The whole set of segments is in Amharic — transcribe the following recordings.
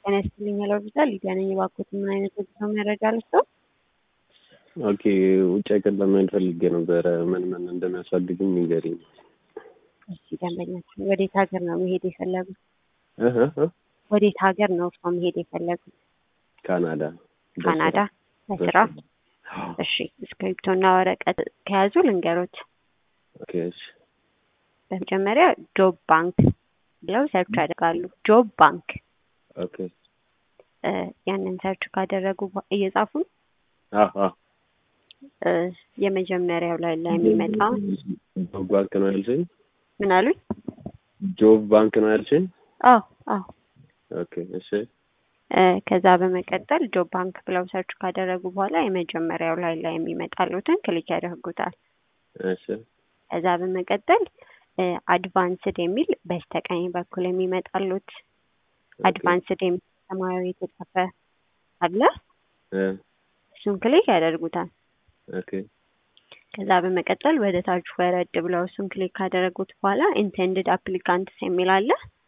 ጤና ይስጥልኝ ሆስፒታል ሊዲያ ነኝ። እባክዎት ምን አይነት የጉዞ መረጃ ልስጥዎ? ኦኬ ውጭ ሀገር ለመሄድ ፈልጌ ነበረ። ምን ምን እንደሚያስፈልግም ንገሪኝ። እሺ ደንበኛችን ወዴት ሀገር ነው መሄድ የፈለጉት? እህ እህ ወዴት ሀገር ነው እርስዎ መሄድ የፈለጉት? ካናዳ ካናዳ ለስራ? እሺ እስክሪብቶና ወረቀት ከያዙ ልንገሮት። ኦኬ እሺ በመጀመሪያ ጆብ ባንክ ብለው ሰርች ያደርጋሉ። ጆብ ባንክ ኦኬ እ ያንን ሰርች ካደረጉ በ- እየጻፉ ነው። አዎ አዎ እ የመጀመሪያው ላይ ላይ የሚመጣ ጆብ ባንክ ነው ያልሽኝ? ምን አሉኝ? ጆብ ባንክ ነው ያልሽኝ? አዎ አዎ ኦኬ እሺ እ ከዛ በመቀጠል ጆብ ባንክ ብለው ሰርች ካደረጉ በኋላ የመጀመሪያው ላይ ላይ የሚመጣሉትን ክሊክ ያደርጉታል። እሺ ከዛ በመቀጠል እ አድቫንስድ የሚል በስተቀኝ በኩል የሚመጣሉት አድቫንስድ የሚል ሰማያዊ የተጻፈ አለ። እ እሱን ክሊክ ያደርጉታል። ኦኬ ከዛ በመቀጠል ወደ ታች ወረድ ብለው እሱን ክሊክ ካደረጉት በኋላ ኢንቴንድድ አፕሊካንትስ የሚል አለ።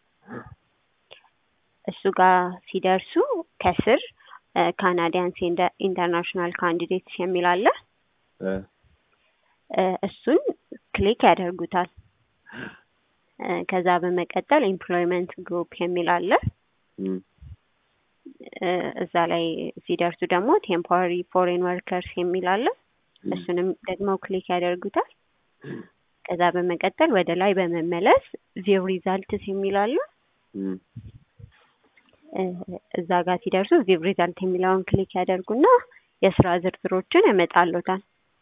እሱ ጋር ሲደርሱ ከስር ካናዲያንስ ኢንተርናሽናል ካንዲዴትስ የሚል አለ። እ እ እሱን ክሊክ ያደርጉታል። እ ከዛ በመቀጠል ኤምፕሎይመንት ግሩፕ የሚል አለ። እም እ እዛ ላይ ሲደርሱ ደግሞ ቴምፖራሪ ፎሬን ወርከርስ የሚል አለ። እሱንም ደግሞ ክሊክ ያደርጉታል። ከዛ በመቀጠል ወደ ላይ በመመለስ ቪው ሪዛልትስ የሚል አለ። እም እ እዛ ጋር ሲደርሱ ቪው ሪዛልት የሚለውን ክሊክ ያደርጉና የስራ ዝርዝሮችን ያመጣሉታል።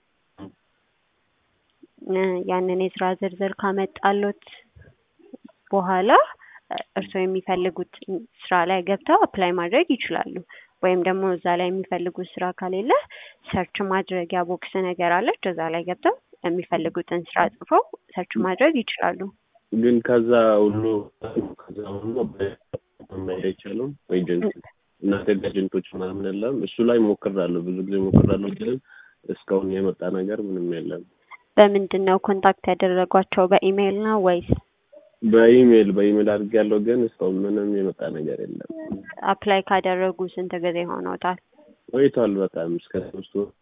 እ ያንን የስራ ዝርዝር ካመጣሉት በኋላ እ እርስዎ የሚፈልጉት ስራ ላይ ገብተው አፕላይ ማድረግ ይችላሉ። ወይም ደግሞ እዛ ላይ የሚፈልጉት ስራ ከሌለ ሰርች ማድረጊያ ቦክስ ነገር አለች። እዛ ላይ ገብተው የሚፈልጉትን ስራ ጽፈው ሰርች ማድረግ ይችላሉ። ግን ከዛ ሁሉ ከዛ ሁሉ መሄድ አይቻልም? ኤጀንት እናንተ ጋር ኤጀንቶች ምናምን የለም? እሱ ላይ ሞክራለሁ፣ ብዙ ጊዜ ሞክራለሁ፣ ግን እስካሁን የመጣ ነገር ምንም የለም። በምንድን ነው ኮንታክት ያደረጓቸው? በኢሜይል ነው ወይስ በኢሜይል በኢሜይል አድርጌያለሁ፣ ግን እስካሁን ምንም የመጣ ነገር የለም። አፕላይ ካደረጉ ስንት ጊዜ ሆኖታል? ቆይቷል በጣም እስከ ሶስት ወር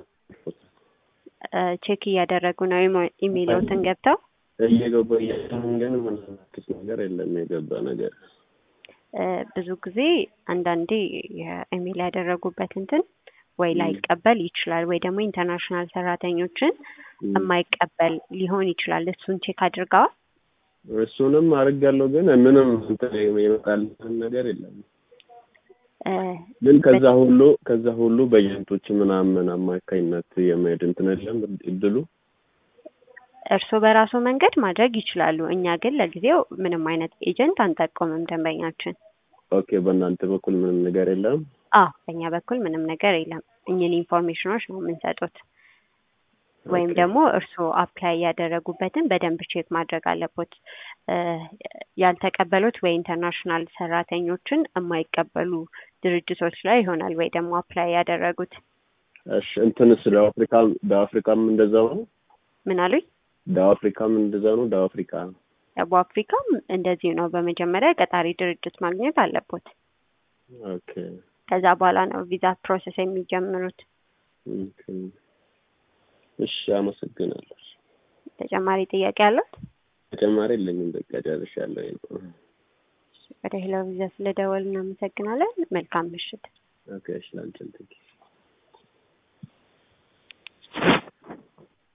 እ ቼክ እያደረጉ ነው ኢሞ- ኢሜይሎትን ገብተው እየገባ እያለን ግን ምንም አዲስ ነገር የለም የገባ ነገር። እ ብዙ ጊዜ አንዳንዴ የኢሜይል ያደረጉበት እንትን ወይ ላይቀበል ይችላል ወይ ደግሞ ኢንተርናሽናል ሰራተኞችን እም የማይቀበል ሊሆን ይችላል። እሱን ቼክ አድርገዋል? እሱንም አድርጌያለሁ፣ ግን ምንም እንትን የመጣልን ነገር የለም። እ ግን ከዛ ሁሉ ከዛ ሁሉ በኤጀንቶች ምናምን አማካኝነት የመሄድ እንትን የለም እድሉ። እርስዎ በራሱ መንገድ ማድረግ ይችላሉ። እኛ ግን ለጊዜው ምንም አይነት ኤጀንት አንጠቁምም ደንበኛችን። ኦኬ በእናንተ በኩል ምንም ነገር የለም። አዎ በእኛ በኩል ምንም ነገር የለም። እኝን ኢንፎርሜሽኖች ነው የምንሰጡት። ወይም ኦኬ። ደግሞ እርስዎ አፕላይ ያደረጉበትን በደንብ ቼክ ማድረግ አለቦት። እ ያልተቀበሉት ወይ ኢንተርናሽናል ሰራተኞችን የማይቀበሉ ድርጅቶች ላይ ይሆናል ወይ ደግሞ አፕላይ ያደረጉት። እሺ እንትንስ ደቡብ አፍሪካ ደቡብ አፍሪካም እንደዛው ነው? ምን አሉኝ? ደቡብ አፍሪካም እንደዛው ነው? ደቡብ አፍሪካ ደቡብ አፍሪካም እንደዚሁ ነው። በመጀመሪያ ቀጣሪ ድርጅት ማግኘት አለቦት። ኦኬ ከዛ በኋላ ነው ቪዛ ፕሮሰስ የሚጀምሩት። ኦኬ። እሺ አመሰግናለሁ። ተጨማሪ ጥያቄ አለት? ተጨማሪ የለኝም። በቃ ጨርሻለሁ። ወደ ሄሎ ቪዛ ስለደወል እናመሰግናለን። መልካም ምሽት። ኦኬ እሺ ላንቺም ቴንኪው